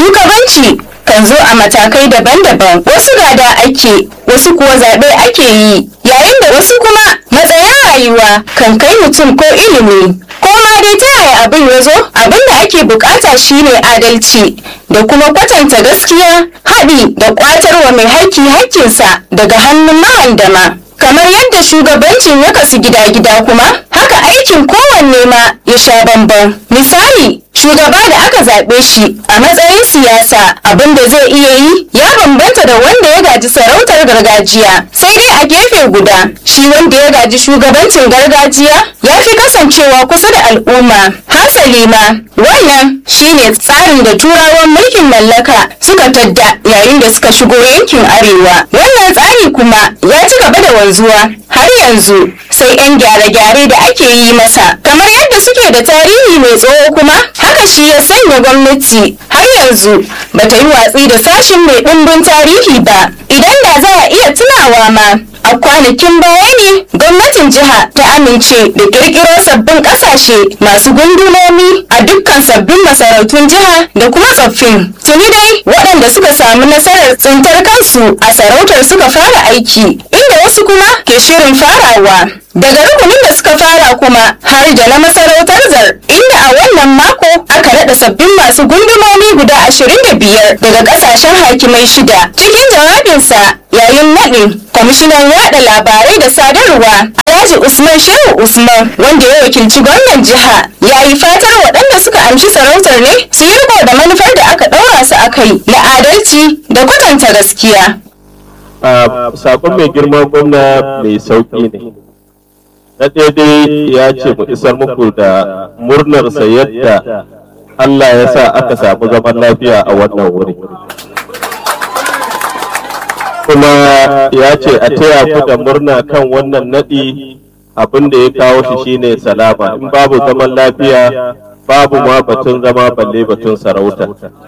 shugabanci kan zo a matakai daban-daban wasu gada ake wasu kuwa zaɓe ake yi yayin da wasu kuma matsayin rayuwa kan kai mutum ko ilimi ko ma dai ta yaya abin ya zo abin da ake bukata shine adalci da kuma kwatanta gaskiya haɗi da ƙwatarwa mai haƙƙi haƙƙinsa daga hannun mahandama kamar yadda shugabancin ya kasu gida-gida kuma haka aikin kowanne ma ya sha bamban misali shugaba da aka zaɓe shi a matsayin siyasa abin da zai iya yi ya bambanta da wanda ya gaji sarautar gargajiya sai dai a gefe guda shi wanda ya gaji shugabancin gargajiya ya fi kasancewa kusa da al'umma hasali ma wannan shine tsarin da turawan mulkin mallaka suka tadda yayin da suka shigo yankin arewa wannan tsari kuma ya ci gaba da wanzuwa har yanzu sai 'yan gyare-gyare da ake yi masa kamar yadda suke da tarihi mai tsawo kuma haka shi ya sanya gwamnati har yanzu bata yi watsi da sashin mai ɗimbin tarihi ba idan da za a iya tunawa ma a kwanakin baya ne gwamnatin jiha ta amince da kirkiro sabbin kasashe masu gundumomi a dukkan sabbin masarautun jiha da kuma tsoffin tuni dai waɗanda suka samu nasarar tsintar kansu a sarautar suka fara aiki inda wasu kuma ke shirin farawa daga rukunin da suka fara kuma har da na masarautar zar inda a wannan mako aka naɗa sabbin masu gundumomi guda ashirin da biyar daga ƙasashen hakimai shida cikin jawabinsa yayin naɗin kwamishinan yaɗa labarai da sadarwa alhaji usman shehu usman wanda ya wakilci gwamnan jiha ya yi fatar waɗanda suka amshi sarautar ne su yi riko da manufar da aka ɗaura su a kai na adalci da kwatanta gaskiya sakon mai girma gwamna mai sauƙi ne na daidai ya ce mu isar muku da murnarsa yadda Allah ya sa aka samu zaman lafiya a wannan wuri kuma ya ce a taya ku da murna kan wannan naɗi abin da ya kawo shi shine salama in babu zaman lafiya babu ma batun zama balle batun sarauta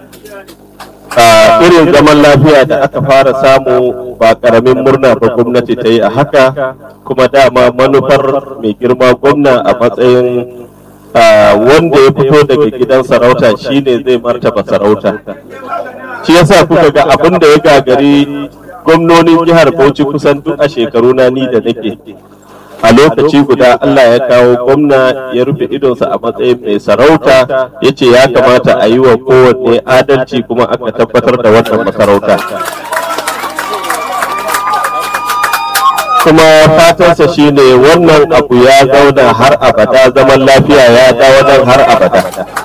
a irin zaman lafiya da aka fara samu ba karamin murna ba gwamnati ta yi a haka kuma dama manufar mai girma gwamna a matsayin wanda ya fito daga gidan sarauta shine zai martaba sarauta shi yasa kuka ga abin da ya gagari gwamnonin jihar bauchi kusan duk a shekaru na ni da nake a lokaci guda Allah ya kawo gwamna ya rufe idonsa a matsayin mai sarauta ya ce ya kamata a yi wa kowanne adalci kuma aka tabbatar da wannan masarauta kuma fatansa shine wannan abu ya zauna har abada zaman lafiya ya dawo nan har abada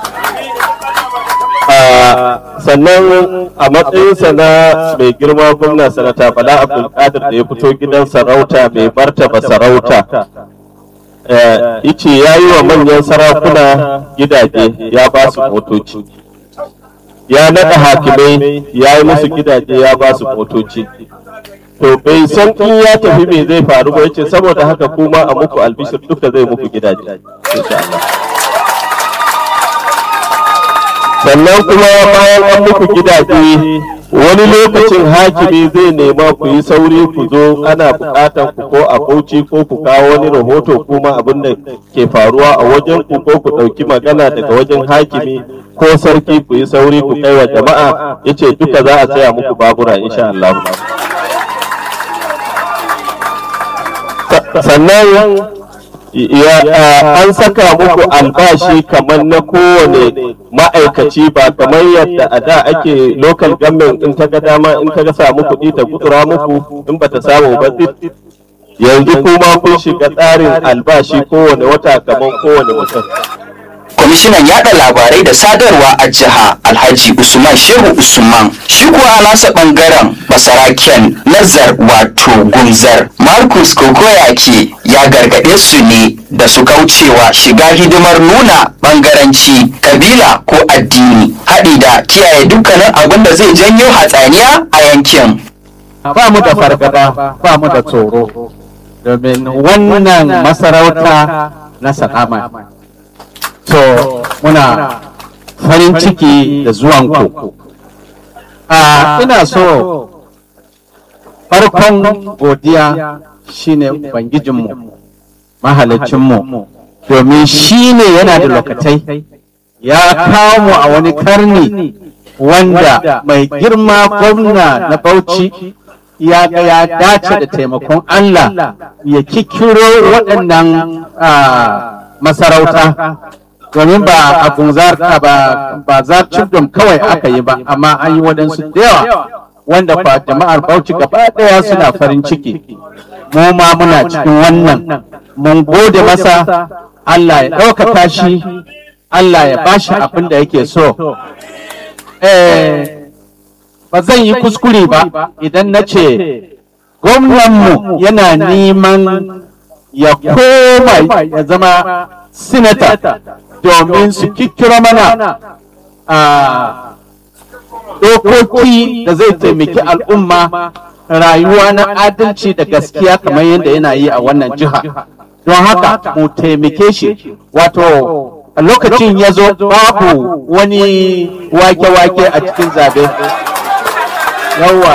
sannan a matsayinsa na mai girma gwamna sanata bala abdulkadir da ya fito gidan sarauta mai martaba sarauta ice ya yi wa manyan sarakuna gidaje ya ba su motoci ya naɗa hakimai ya yi musu gidaje ya ba su motoci to bai san in ya tafi me zai faru ba yace saboda haka kuma a muku albishir duka zai muku gidaje insha Allah sannan kuma bayan an muku gidaje wani lokacin hakimi zai nema ku yi sauri ku zo ana bukatan ku ko a bauchi ko ku kawo wani rahoto kuma abin da ke faruwa a wajen ku ko ku ɗauki magana daga wajen hakimi ko sarki ku yi sauri ku kai wa jama'a yace duka za a saya muku babura insha Allah sannan an saka muku albashi kamar na kowane ma'aikaci ba kamar yadda a da ake local government in ta ga dama in ta ga samu kuɗi ta gutsura muku in bata samu ba yanzu kuma kun shiga tsarin albashi kowane wata kamar kowane mutum kwamishinan yada labarai da sadarwa a jiha alhaji usman shehu usman shi kuwa a nasa bangaren basaraken nazar wato gunzar marcus kokoyaki ya gargaɗe su ne da su kaucewa shiga hidimar nuna bangaranci kabila ko addini haɗi da kiyaye dukkanin abin da zai janyo hatsaniya a yankin ba mu da fargaba ba mu da tsoro domin wannan masarauta na salama to muna farin ciki da zuwanku a ina so farkon godiya shine ubangijinmu mahalicinmu domin shi ne yana da lokatai ya kawo mu a wani karni wanda mai girma gwamna na Bauchi ya ga ya dace da taimakon Allah ya kikiro waɗannan masarauta domin ba a gunzar ba ba za kawai aka yi ba amma an yi waɗansu da yawa wanda fa jama'ar Bauchi gaba ɗaya suna farin ciki mu ma muna cikin wannan mun gode masa Allah ya ɗaukaka shi Allah ya bashi abin da yake so ba zan yi kuskure ba idan na ce gwamnanmu yana neman ya koma ya zama sinata domin su kikkiro mana a dokoki da zai taimaki al'umma rayuwa na adalci da gaskiya kamar yadda yana yi a wannan jiha don haka mu taimake shi wato a lokacin ya zo babu wani wake-wake a cikin zabe yawa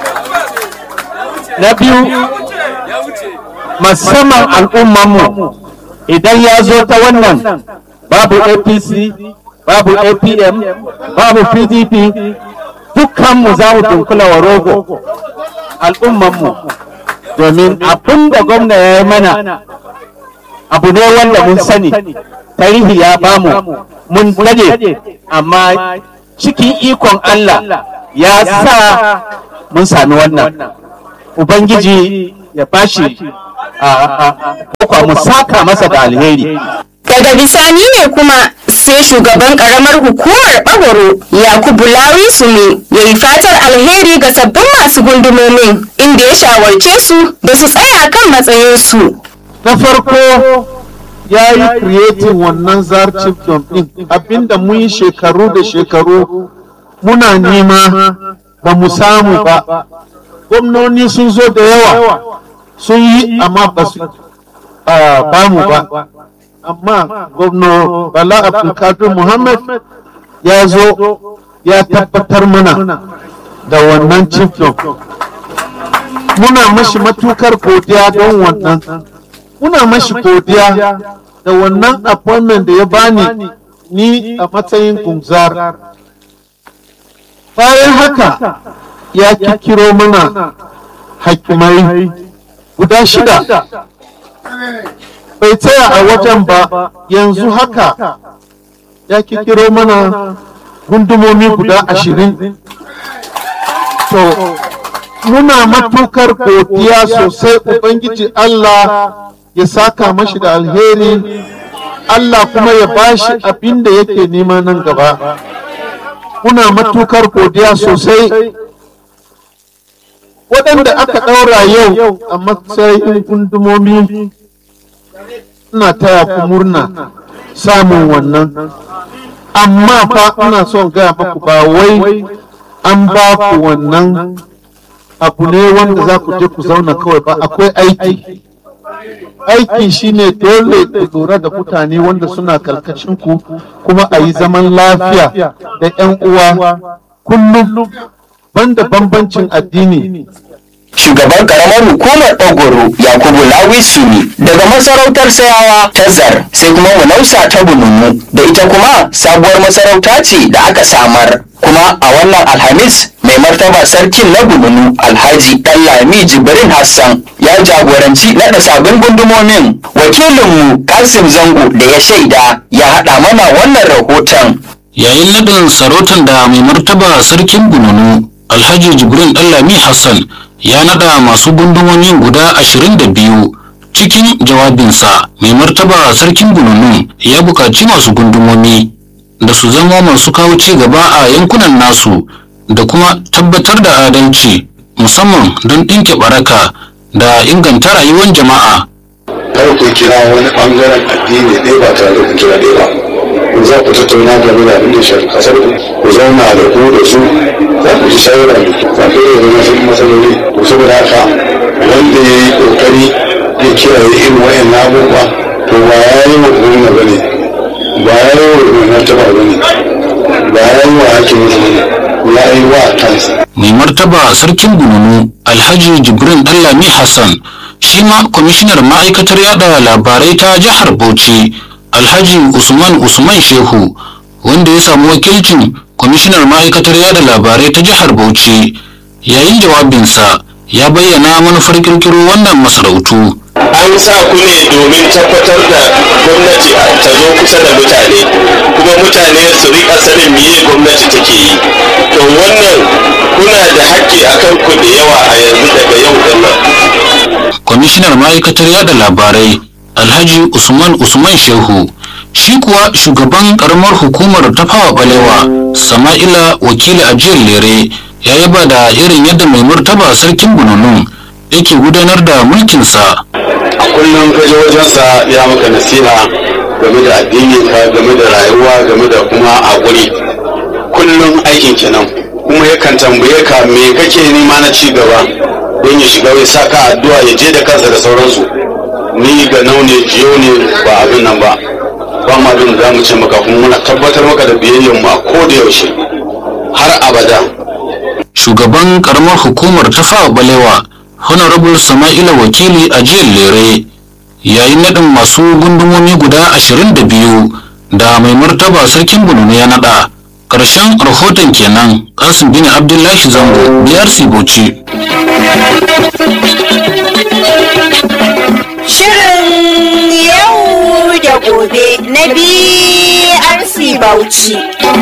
na biyu musamman al'ummanmu idan ya zo ta wannan babu apc babu apm babu pdp dukkanmu za mu dunkula wa rogo al'ummanmu domin abin da gwamna ya yi mana abu ne wanda mun sani tarihi ya bamu mun dade amma cikin ikon Allah ya sa mun sami wannan ubangiji ya bashi a mu saka masa da alheri daga bisani ne kuma sai shugaban karamar hukumar bagoro yakubu lawi sumi ya yi fatar alheri ga sabbin masu gundumomin inda ya shawarce su da su tsaya kan matsayinsu na farko ya yi creating wannan zar chiefdom din abinda mun yi shekaru da shekaru muna nema ba mu samu ba gwamnoni sun zo da yawa sun yi amma ba su ba mu ba amma gwamna bala abdulkadir muhammad ya zo ya tabbatar mana da wannan chiefdom muna mashi matukar godiya don wannan muna mashi godiya da wannan appointment da ya bani ni a matsayin gumzar bayan haka ya kikiro mana hakimai guda shida bai tsaya a wajen ba yanzu haka ya kikiro mana gundumomi guda ashirin to muna matukar godiya sosai ubangiji Allah ya saka mashi da alheri Allah kuma ya bashi abin da yake nema nan gaba muna matukar godiya sosai waɗanda aka ɗaura yau a matsayin gundumomi ina taya ku murna samun wannan amma fa ina son gaya maku ba wai an ba ku wannan abu ne wanda za ku je ku zauna kawai ba akwai aiki aiki shine dole ku lura da mutane wanda suna karkashin ku kuma a yi zaman lafiya da 'yan uwa kullum banda bambancin addini shugaban karamar hukumar ogoro yakubu lawi suni daga masarautar sayawa ta zar sai kuma munausa ta bununu da ita kuma sabuwar masarauta ce da aka samar kuma a wannan alhamis mai martaba sarkin na bununu alhaji ɗanlami jibrin hassan ya jagoranci naɗa sabbin gundumomin wakilinmu kasim zango da ya shaida ya haɗa mana wannan rahoton yayin naɗin sarautar da mai martaba sarkin bununu alhaji jibrin ɗanlami hassan ya nada masu gundumomin guda ashirin da biyu cikin jawabinsa mai martaba sarkin gununun ya buƙaci masu gundumomi da su zama masu kawo ci gaba a yankunan nasu da kuma tabbatar da adalci musamman don ɗinke baraka da inganta rayuwar jama'a kar ku kira wani ɓangaren addini ɗaya ba tare da kun kira ɗaya ba ku za ku tattauna game da abin da shafi kasar ku ku zauna da ku da su za ku ji shawara za ku iya zama sun matsaloli to saboda haka wanda ya yi kokari ya kiyaye irin wayan abubuwa to ba ya yi wa gwamna ba ne ba ya yi wa mai martaba ba ne ba ya yi wa hakimin ba ne ya yi wa kansa mai martaba sarkin gununu alhaji jibrin dallami hassan shi ma kwamishinar ma'aikatar yada labarai ta jihar bauchi alhaji usman usman shehu wanda ya samu wakilcin kwamishinar ma'aikatar yada labarai ta jihar bauchi yayin jawabinsa ya bayyana manufar kirkiro wannan masarautu an sa ku ne domin tabbatar da gwamnati ta zo kusa da mutane kuma mutane su rika sanin miye gwamnati take yi to wannan kuna da haƙƙi akan ku da yawa a yanzu daga yau din nan kwamishinar ma'aikatar yada labarai alhaji usman usman shehu shi kuwa shugaban karamar hukumar tafawa balewa sama'ila wakili ajiyar lere ya yaba da irin yadda mai martaba sarkin bununun yake gudanar da mulkinsa a kullum ka je wajensa ya maka nasiha game da addini ka game da rayuwa game da kuma haƙuri kullum aikin kenan kuma yakan tambaye ka me kake nema na ci gaba don ya shiga ya sa ka addu'a ya je da kansa da sauransu ni ga naune jiyo ne ba abin nan ba ba ma abin da za mu ce maka kuma muna tabbatar maka da biyayyar mu a ko da yaushe har abada shugaban karamar hukumar tafawa balewa honorable sama'ila wakili a jiyar lere yayin naɗin masu gundumomi guda ashirin da biyu da mai martaba sarkin bununu ya naɗa ƙarshen rahoton kenan kasim bin abdullahi zango brc bauchi Shirin yau da gobe na BRC Bauchi.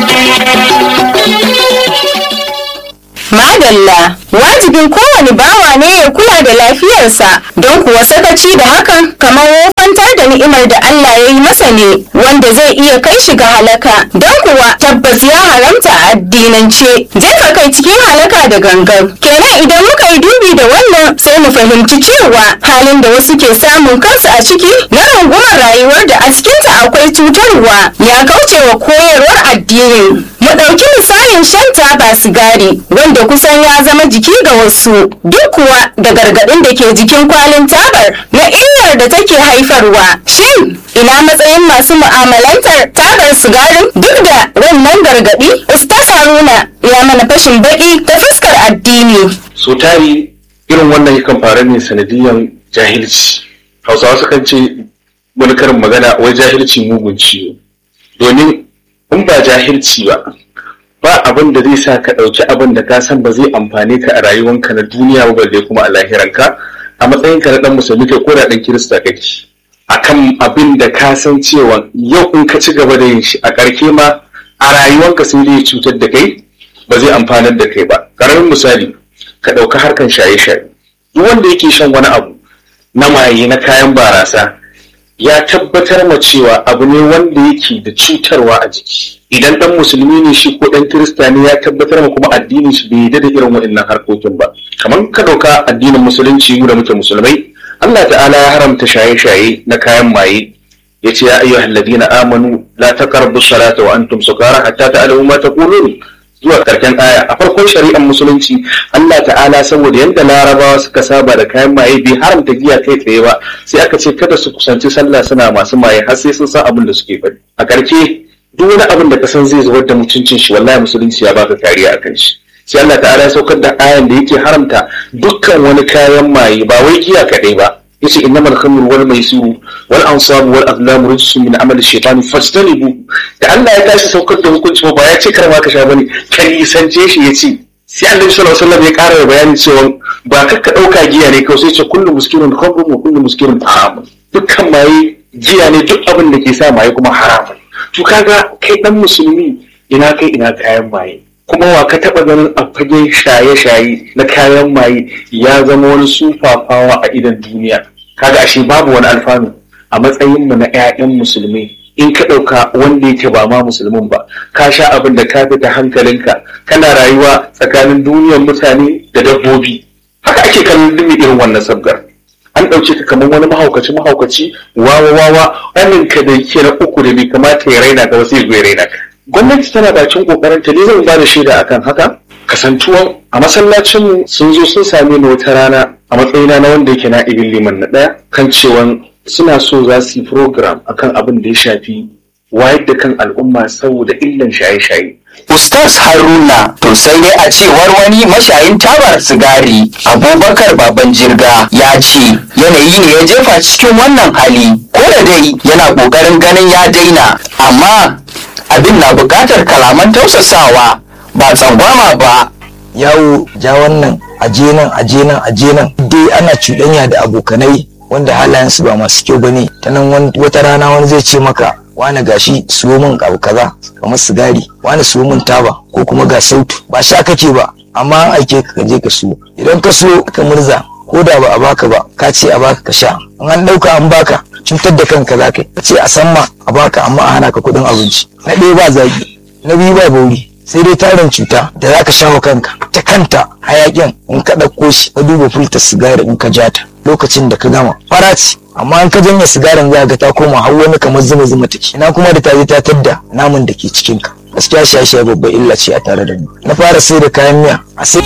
Madalla, wajibin kowane bawa ne ya kula da lafiyarsa don kuwa sakaci da hakan kamar wofantar da ni'imar da Allah ya yi masa ne wanda zai iya kai shi ga halaka don kuwa tabbas ya haramta a addinance jefa kai cikin halaka da gangan. Kenan idan muka yi dubi da wannan sai mu fahimci cewa halin da wasu ke samun kansu a ciki na rungumar rayuwar da a cikinta akwai cutarwa ya kauce wa koyarwar addinin. Mu ɗauki misalin shan taba sigari wanda kusan ya zama jiki ga wasu duk kuwa da gargaɗin da ke jikin kwalin tabar na illar da take haifarwa. Shin ina matsayin masu mu'amalantar tabar sigarin duk da wannan gargaɗi? Ustaz Haruna ya mana fashin baƙi ta fuskar addini. so tari irin wannan yakan faru ne sanadiyan jahilci hausawa sukan ce wani karin magana wai jahilci mugun ciwo domin in ba jahilci ba ba abin da zai sa ka ɗauki abin da ka san ba zai amfane ka a rayuwanka na duniya ba balle kuma a lahiranka a matsayinka na ɗan musulmi kai ko da ɗan kirista kake akan abin da ka san cewa yau in ka ci gaba da yin shi a ƙarke ma a rayuwanka sai dai cutar da kai ba zai amfanar da kai ba ƙaramin misali ka ɗauka harkan shaye-shaye duk wanda yake shan wani abu na maye na kayan barasa ya tabbatar ma cewa abu ne wanda yake da cutarwa a jiki idan dan musulmi ne shi ko dan kirista ne ya tabbatar ma kuma addinin shi bai yarda da irin waɗannan harkokin ba kamar ka ɗauka addinin musulunci mu da muke musulmai Allah ta'ala ya haramta shaye-shaye na kayan maye yace ya ayyuhal ladina amanu la taqrabu salata wa antum sukara hatta ta'lamu ma taqulun zuwa karshen aya a farkon shari'ar musulunci Allah ta'ala saboda yadda larabawa suka saba da kayan maye bai haramta giya kai tsaye ba sai aka ce kada su kusanci sallah suna masu maye har sai sun san abin da suke faɗi a ƙarshe duk wani abin da ka san zai zubar da mutuncin shi wallahi musulunci ya baka kariya a kan shi sai Allah ta'ala ya saukar da ayan da yake haramta dukkan wani kayan maye ba wai giya kaɗai ba yace innamal khamru wal maisiru wal ansabu wal azlamu rijsun min amali shaytani fastanibu da Allah ya tashi saukar da hukunci ba ya ce kar ma ka sha bane kan isance shi yace sai Annabi sallallahu alaihi wasallam ya ƙara da bayani cewa ba ka ka dauka giya ne kawai sai ce kullu muskirun khamrun wa kullu muskirun haram dukkan maye giya ne duk abin da ke sa maye kuma haramun to kaga kai dan musulmi ina kai ina kayan maye kuma wa ka taɓa ganin a fagen shaye-shaye na kayan maye ya zama wani sufafawa a idan duniya kaga ashe babu wani alfanu a matsayin mu na 'ya'yan musulmi in ka ɗauka wanda yake ba ma musulmin ba ka sha abin da ka fita hankalinka kana rayuwa tsakanin duniyar mutane da dabbobi haka ake kallon dumi irin wannan sabgar an ɗauke ka kamar wani mahaukaci mahaukaci wawa wawa ka da ke na uku da bai kamata ya raina ka ba sai ya raina ka gwamnati tana bakin kokarin ta ne zan ba da shaida akan haka kasantuwan a masallacin sun zo sun same ni wata rana a matsayina na wanda yake na ibin liman na ɗaya kan cewan suna so za su yi program akan abin da ya shafi wayar da kan al'umma saboda illan shaye-shaye Ustaz Haruna to sai dai a cewar wani mashayin tabar sigari Abubakar Baban Jirga ya ce yanayi ne ya jefa cikin wannan hali ko da dai yana ƙoƙarin ganin ya daina amma abin na buƙatar kalaman tausasawa ba tsangwama ba yawo ja wannan aje nan aje nan aje nan dai ana cuɗanya da abokanai wanda halayensu ba masu kyau bane ta nan wata rana wani zai ce maka wani gashi siyo min abu kaza kamar sigari wani siyo min taba ko kuma ga sautu ba sha kake ba amma an aike ka je ka siyo idan ka siyo ka murza ko da ba a baka ba ka ce a baka ka sha in an ɗauka an baka cutar da kanka za ka yi ka ce a san ma a baka amma a hana ka kuɗin abinci na ɗaya ba zagi na biyu ba bauri sai dai tarin cuta da za ka shawo kanka ta kanta hayakin in ka ɗauko shi ka duba filta sigari in ka ja ta lokacin da ka gama fara ce amma in ka janye sigarin za ga ta koma har wani kamar zuma zuma take ina kuma da ta je ta tadda naman da ke cikin ka gaskiya shaye-shaye babbar illa ce a tare da ni na fara sai da kayan miya a sai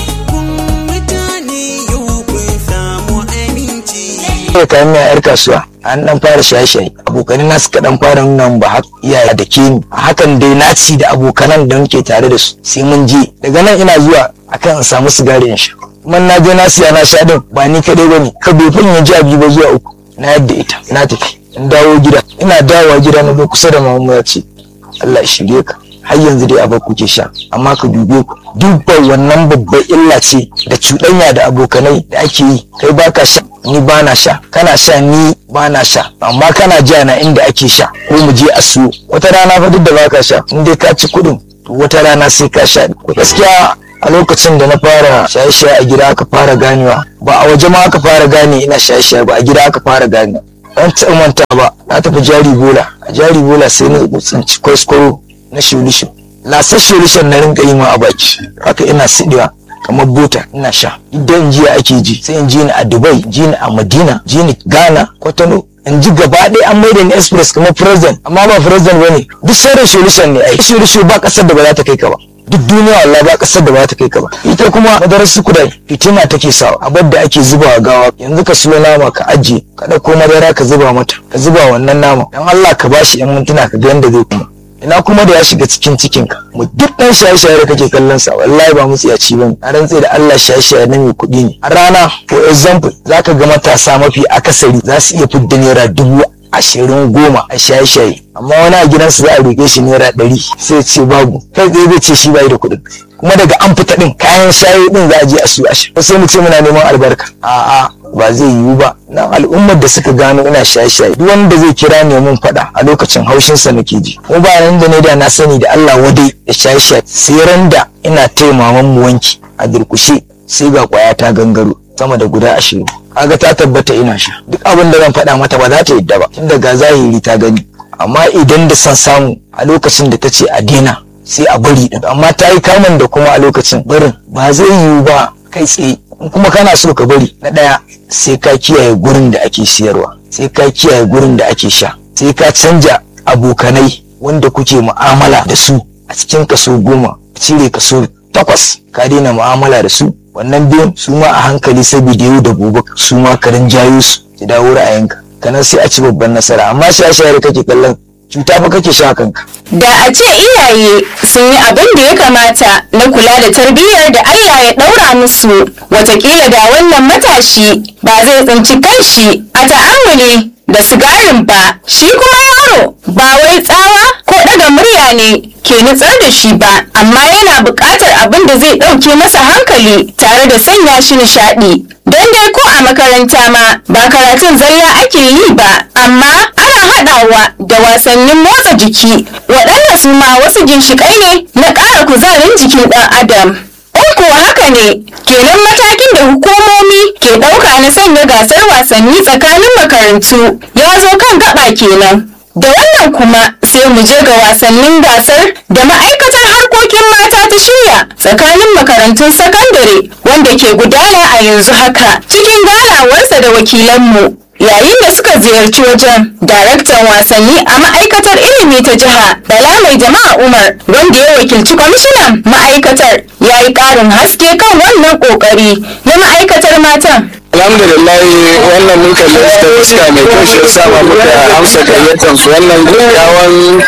da kayan miya yar kasuwa an dan fara shaye-shaye abokanai na suka dan fara nuna ba haka iyaye da ke ni a hakan dai na ci da abokanan da muke tare da su sai mun je daga nan ina zuwa akan in samu sigari in sha kuma na je na siya na sha din ba ni kadai bane ka bai fin ya ji biyu ba zuwa uku na yadda ita na tafi in dawo gida ina dawowa gida na zo kusa da mamamu ya ce Allah ya shirye ka har yanzu dai abar kuke sha amma ka dube ku dubban wannan babbar illa ce da cuɗanya da abokanai da ake yi kai baka sha ni ba na sha kana sha ni ba na sha amma kana ja na inda ake sha ko mu je a siyo wata rana fa duk da baka sha in dai ka ci kuɗin to wata rana sai ka sha gaskiya a lokacin da na fara shaye-shaye a gida aka fara ganewa ba a waje ma aka fara gane ina shaye-shaye ba a gida aka fara gane an taɓa manta ba na tafi jari bola a jari bola sai na tsinci kwaskwaro na solution lasar solution na rinka yi ma a baki haka ina siɗewa kamar bota ina sha idan jiya ake ji sai in ji ni a dubai ji ni a madina ji ni ghana kwatano in ji gaba ɗaya an maida ni express kamar president amma ba president bane duk sauran solution ne ai solution ba kasar da ba za ta kai ka ba duk duniya wallahi ba kasar da ba za ta kai ka ba ita kuma madarar su kudai fitina take sawa abar da ake zubawa gawa yanzu ka siyo nama ka ajiye ka ɗauko madara ka zuba mata ka zuba wannan nama dan Allah ka bashi yan mintuna ka ga yanda zai kuma ina kuma da ya shiga cikin cikin ka mu duk dan shaye-shaye da kake kallon sa wallahi ba mutsiyaci bane a rantse da Allah shaye-shaye na mai kuɗi ne a rana for example zaka ga matasa mafi akasari za su iya fidda naira dubu ashirin goma a shaye-shaye amma wani a gidansu za a roƙe shi naira ɗari sai ce babu kai tsaye zai ce shi bai da kuɗin kuma daga an fita ɗin kayan shaye ɗin za a je a su ashe sai mu ce muna neman albarka a'a ba zai yiwu ba nan al'ummar da suka gano ina shaye-shaye duk wanda zai kira ne mun faɗa a lokacin haushinsa nake ji kuma ba nan da ne da na sani da Allah wadai da shaye-shaye sai ran da ina taimaman mu wanki a durkushe sai ga kwaya ta gangaro sama da guda ashirin kaga ta tabbata ina sha duk abin da zan faɗa mata ba za ta yadda ba tunda ga zahiri ta gani amma idan da san samu a lokacin da ta ce a daina sai a bari din amma ta yi kamun da kuma a lokacin barin ba zai yiwu ba kai tsaye in kuma kana so ka bari na ɗaya sai ka kiyaye gurin da ake siyarwa sai ka kiyaye gurin da ake sha sai ka canja abokanai wanda kuke mu'amala da su a cikin kaso goma cire kaso takwas ka daina mu'amala da su wannan biyun su ma a hankali saboda yau da gobe su ma ka jayo su ki dawo ra'ayinka kanan sai a ci babban nasara amma shaye-shaye da kake kallon cuta fa kake sha kanka Da a ce iyaye sun yi abin da ya kamata na kula da tarbiyyar da Allah ya ɗaura musu, watakila da wannan matashi ba zai tsinci kanshi a ta'amuli da sigarin ba. Shi kuma yaro ba wai tsawa ko ɗaga murya ne ke nutsar da shi ba, amma yana buƙatar abin da zai ɗauke masa hankali tare da sanya shi nishaɗi. Don dai ko a makaranta ma ba karatun zalla ake yi ba, amma ana haɗawa da wasannin motsa jiki waɗanda su ma wasu ginshiƙai ne na ƙara kuzarin jikin ɗan adam. In kuwa haka ne, kenan matakin da hukumomi ke ɗauka na sanya gasar wasanni tsakanin makarantu ya zo kan gaba kenan. Da wannan kuma sai mu je ga wasannin gasar da ma'aikatar harkokin mata ta shirya tsakanin makarantun sakandare wanda ke gudana a yanzu haka cikin ganawarsa da wakilanmu. yayin da suka ziyarci wajen daraktan wasanni a ma'aikatar ilimi ta jiha bala mai jama'a umar wanda ya wakilci kwamishinan ma'aikatar ya yi ƙarin haske kan wannan ƙoƙari na ma'aikatar matan alhamdulillah wannan mun kalli ta fuska mai kyau shi yasa ma muka amsa gayyatar su wannan gaggawan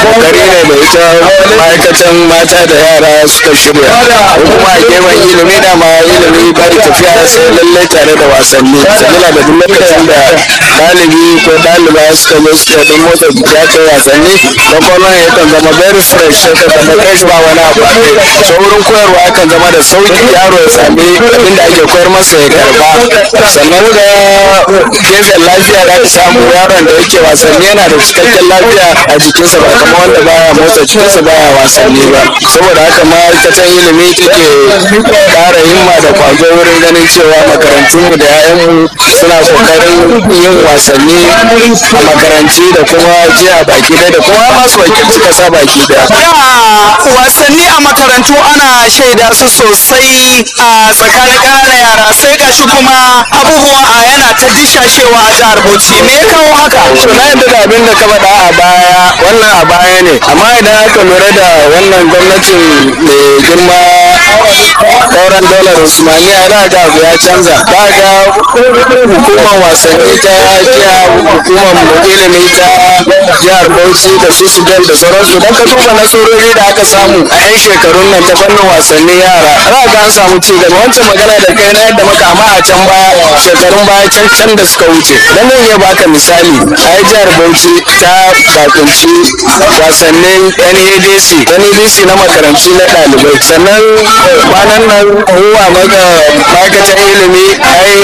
kokari ne da ita ma'aikatan mata da yara suka shirya ko kuma a gefen ilimi da ma ilimi bai tafiya sai lallai tare da wasanni sabila da duk lokacin da ɗalibi ko ɗaliba suka zo suka don motsa jiki aka yi wasanni kwakwalwan yakan zama very fresh sai ka zama fresh ba wani abu a kai so wurin koyarwa yakan zama da sauki yaro ya sami abin da ake koyar masa ya karba sannan da gefen lafiya da aka samu yaron da yake wasanni yana da cikakken lafiya a jikinsa ba kamar wanda baya motsa jikinsa baya wasanni ba saboda haka ma'aikatan ilimi take ƙara himma da kwazo wurin ganin cewa makarantunmu da 'ya'yanmu suna kokarin yin wasanni a makaranci da kuma jiya baki ɗaya da kuma masu wakilci kasa baki ɗaya. wasanni a makarantu ana shaida su sosai a tsakanin ƙananan yara sai gashi kuma abubuwan a yana ta dishashewa a jihar Bauchi me ya kawo haka to na yadda da abin da ka faɗa a baya wannan a baya ne amma idan aka lura da wannan gwamnatin mai girma sauran dolar usmaniya da ga abu ya canza ba ga hukumar wasanni ta jiya hukumar ilimi ta jihar bauchi da su sudan da sauransu don ka duba nasarori da aka samu a 'yan shekarun nan ta fannin wasannin yara za ga an samu ci gaba wancan magana da kai na yadda maka amma a can baya shekarun baya can can da suka wuce dan zan iya baka misali a jihar bauchi ta bakunci wasannin NADC NADC na makarantu na ɗalibai sannan kwanan nan huwa maka ma'aikatan ilimi ai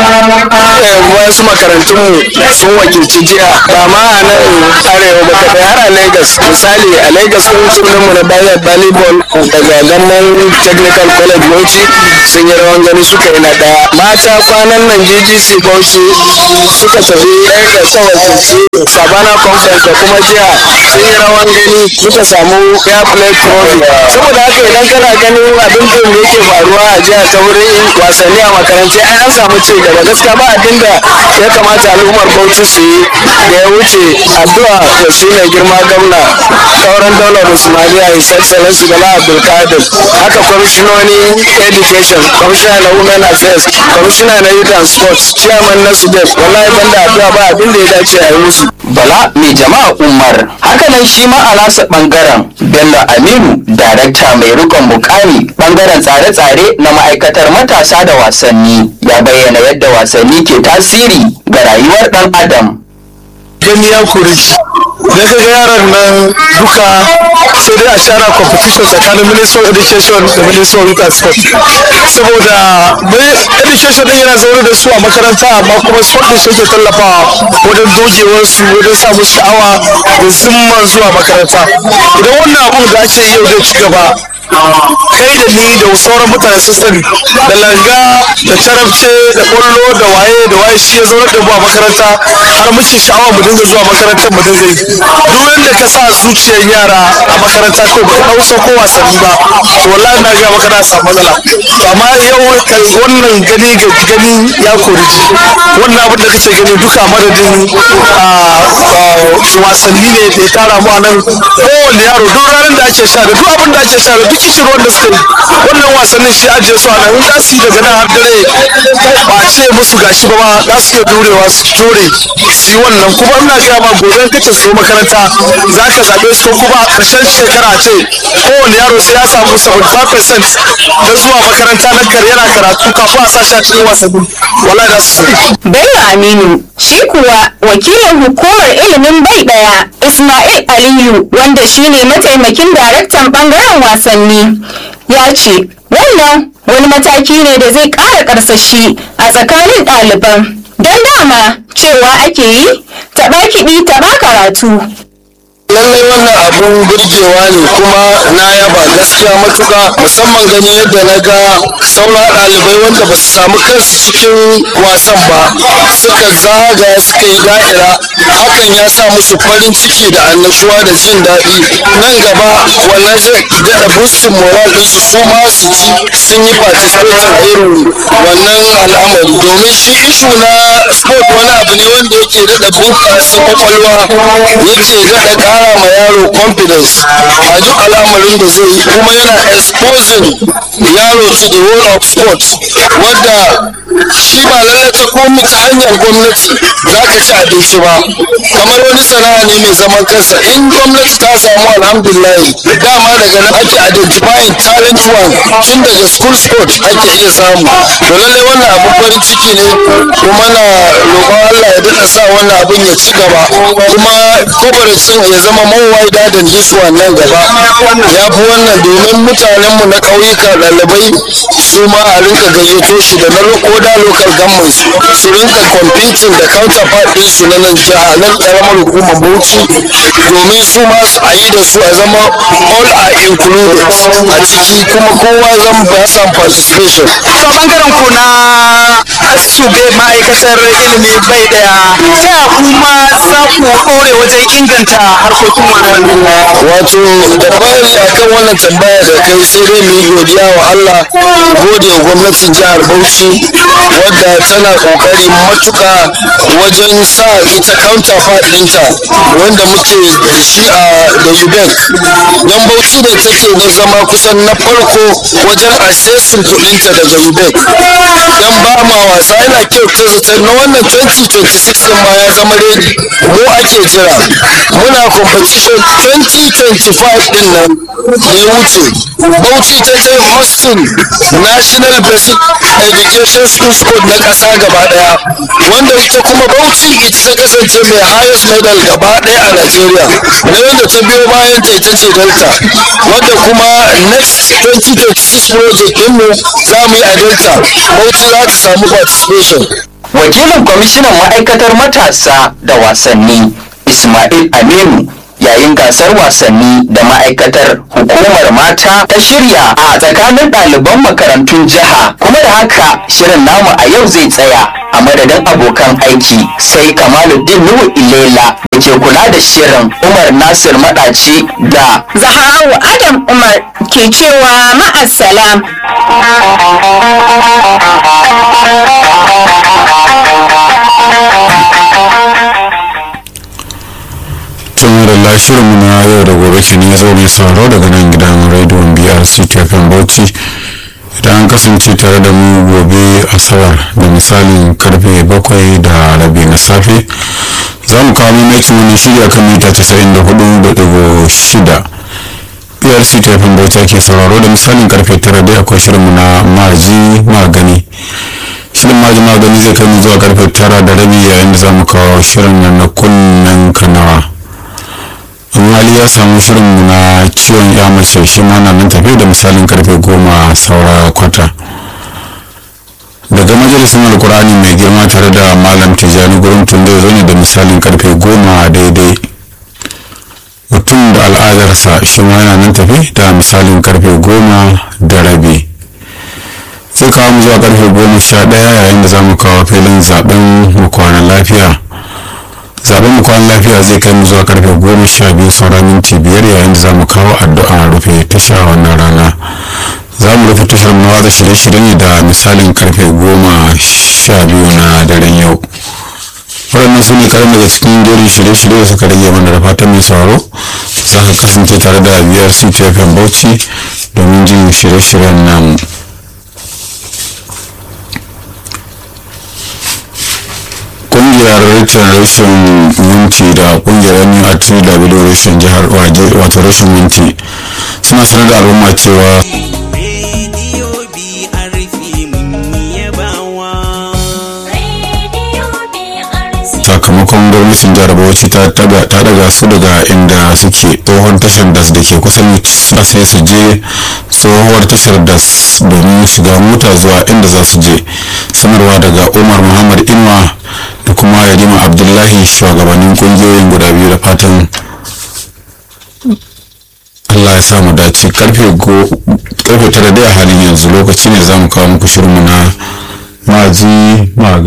wasu makarantun sun wakilci jiya ba ma a nan arewa ba kadai har a Lagos misali a Lagos sun sunan mu na bayar volleyball daga gannan technical college Bauchi sun yi rawan gani suka yi na daya mata kwanan nan GGC Bauchi suka tafi Lagos ta wakilci Savannah Conference da kuma jiya sun yi rawan gani suka samu fair play trophy saboda haka idan kana ganin abin da yake faruwa a jiya ta wurin wasanni a makarantu ai an samu ci gaba gaskiya ba abin da ya kamata al'ummar Bauchi su yi da ya wuce addu'a da shi mai girma gwamna sauran daular Usmaniya His Excellency Bala Abdulkadir haka kwamishinoni education kwamishina na women affairs kwamishina na youth and sports chairman na sudet wallahi banda addu'a ba abin da ya dace a yi musu Bala mai jama'a Umar hakanan shi ma a nasa bangaren Bello Aminu darakta mai rikon mukami bangaren tsare-tsare na ma'aikatar matasa da wasanni ya bayyana yadda wasanni ke tasiri ga rayuwar dan adam gani ya kore shi da ka ga yaran nan duka sai dai a shara competition tsakanin minister of education da minister of youth and sport saboda education din yana zaune da su a makaranta amma kuma sport din shi ke tallafawa wajen dogewar su wajen sa musu sha'awa da zimman zuwa makaranta idan wannan abun da ake yau zai ci gaba kai da ni da sauran mutane sun sani da langa da tarabce da kwallo da waye da waye shi ya zaunar da mu a makaranta har muke sha'awa mu dinga zuwa makarantar mu dinga yi duk wanda ka sa zuciyar yara a makaranta ko ba ka dauso ko wasanni ba to wallahi na ga maka na samu matsala amma yau kan wannan gani ga gani ya kori ji wannan abin da kake gani duka madadin wasanni ne da ya tara mu a nan kowane yaro duk ranar da ake sha da duk abin da ake sha da duk kishin wanda suka yi wannan wasannin shi ajiye su a nan in za su yi daga nan har dare ba a ce musu gashi ba ma za su iya durewa su jure su yi wannan kuma ina gaya ma gobe kace su makaranta za ka zaɓe su ko kuma a ƙarshen shekara ce kowane yaro sai ya samu 75% na zuwa makaranta na kar yana karatu kafin a sa shi a cikin wasanni wallahi za su Bello Aminu shi kuwa wakilin hukumar ilimin bai daya Ismail Aliyu wanda shine mataimakin daraktan bangaren wasanni ya ce wannan wani mataki ne da zai ƙara karsashi a tsakanin ɗaliban don dama cewa ake yi taɓa kiɗi taɓa karatu lallai wannan abun burgewa ne kuma na yaba gaskiya matuka musamman gani yadda na ga sauran ɗalibai wanda ba su samu kansu cikin wasan ba suka zagaya suka yi da'ira hakan ya sa musu farin ciki da annashuwa da jin daɗi nan gaba wannan zai daɗa boostin moral ɗinsu su ma su ji sun yi participating a irin wannan al'amari domin shi ishu na sport wani abu ne wanda yake daɗa bunƙasa kwakwalwa yake daɗa ƙara ma yaro confidence a duk al'amarin da zai yi kuma yana exposing yaro to the world of sport wadda shi ba lallai ta komi ta hanyar gwamnati za ka ci abinci ba kamar wani sana'a ne mai zaman kansa in gwamnati ta samu alhamdulillah dama daga nan ake identifying talent one tun daga school sport ake iya samu to lallai wannan abu farin ciki ne kuma na roƙon Allah ya daɗa sa wannan abin ya ci gaba kuma kobarcin ya zama mawai dadin this one nan gaba ya fi wannan domin mutanenmu na ƙauyuka ɗalibai su ma a rinka gayyato shi da na koda local government su rinka competing da counterpart ɗinsu na nan jiha nan ƙaramar hukumar bauchi domin su ma su a yi da su a zama all are included a ciki kuma kowa zan ba samu participation to bangaren ku na shube ma'aikatar ilimi bai daya ta kuma za ku ɗore wajen inganta harkokin wannan wato da fari akan wannan tambaya da kai sai dai mu yi godiya wa Allah gode wa gwamnatin jihar Bauchi wadda tana kokari matuka wajen sa ita counterpart ɗinta wanda muke da shi a da UBEC don Bauchi ne take na zama kusan na farko wajen assessing kuɗinta daga UBEC don ba ma wasa yana kyauta zaton na wannan 2026 din ma ya zama ready mu ake jira muna competition 2025 din nan da ya wuce bauchi ta je hosting national basic education schools code na ƙasa gaba ɗaya wanda ita kuma bauchi ita ta kasance mai highest medal gaba ɗaya a nigeria na wanda ta biyo bayan ta ita ce delta wanda kuma next 2026 project ɗinmu za mu yi a delta bauchi za ta samu participation wakilin kwamishinan ma'aikatar matasa da wasanni ismail aminu yayin gasar wasanni da ma'aikatar hukumar mata ta shirya a tsakanin ɗaliban makarantun jiha kuma da haka shirin namu a yau zai tsaya a madadin abokan aiki sai kamaluddin nuhu ilela da ke kula da shirin umar nasir maɗaci da Zaharu Adam Umar ke cewa ma'assalam. tun da shirinmu na yau da gobe ke ne zo mai sauraro daga nan gidan rediyon brc tafin bauchi idan an kasance tare da mu gobe asabar da misalin karfe bakwai da rabi na safe za mu kawo maimakin wani shirya kan mita 94.6 brc tafin bauchi ke sauraro da misalin karfe tara da akwai shirinmu na maji magani shirin maji magani zai kai mu zuwa karfe tara da rabi yayin da za mu kawo shirin nan na kunnen kanawa in hali ya samu shirin na ciwon ya mace shi ma na nan tafi da misalin karfe goma saura kwata daga majalisun alkurani mai girma tare da malam tijjani gurin tunde zo ne da misalin karfe goma daidai mutum da al'adarsa shi ma yana nan tafi da misalin karfe goma da rabi sai kawo mu zuwa karfe goma sha ɗaya yayin da za mu kawo filin zaben mu kwana lafiya zaben mu kwan lafiya zai kai mu zuwa karfe goma sha biyu sauran minti biyar yayin da za mu kawo addu'a rufe tasha wannan rana za mu rufe tashar mu watsa shirye-shirye ne da misalin karfe goma sha biyu na daren yau waɗannan su ne karin daga cikin jerin shirye-shirye da suka rage mana da fatan mai sauraro za ka kasance tare da biyar ctfm bauchi domin jin shirye-shiryen namu kungiyar rashin minti da kungiyar new atw rashin jihar wato rashin minti suna sanar da al'umma cewa sakamakon gwamnatin jihar bauchi ta daga su daga inda suke tsohon tashar das da ke kusan sai su je tsohuwar tashar das domin shiga mota zuwa inda za su je sanarwa daga umar muhammad inuwa da kuma yarima abdullahi shugabannin kungiyoyin guda biyu da fatan allah ya samu dace karfe tara da halin yanzu lokaci ne za mu kawo muku shirinmu na maji magani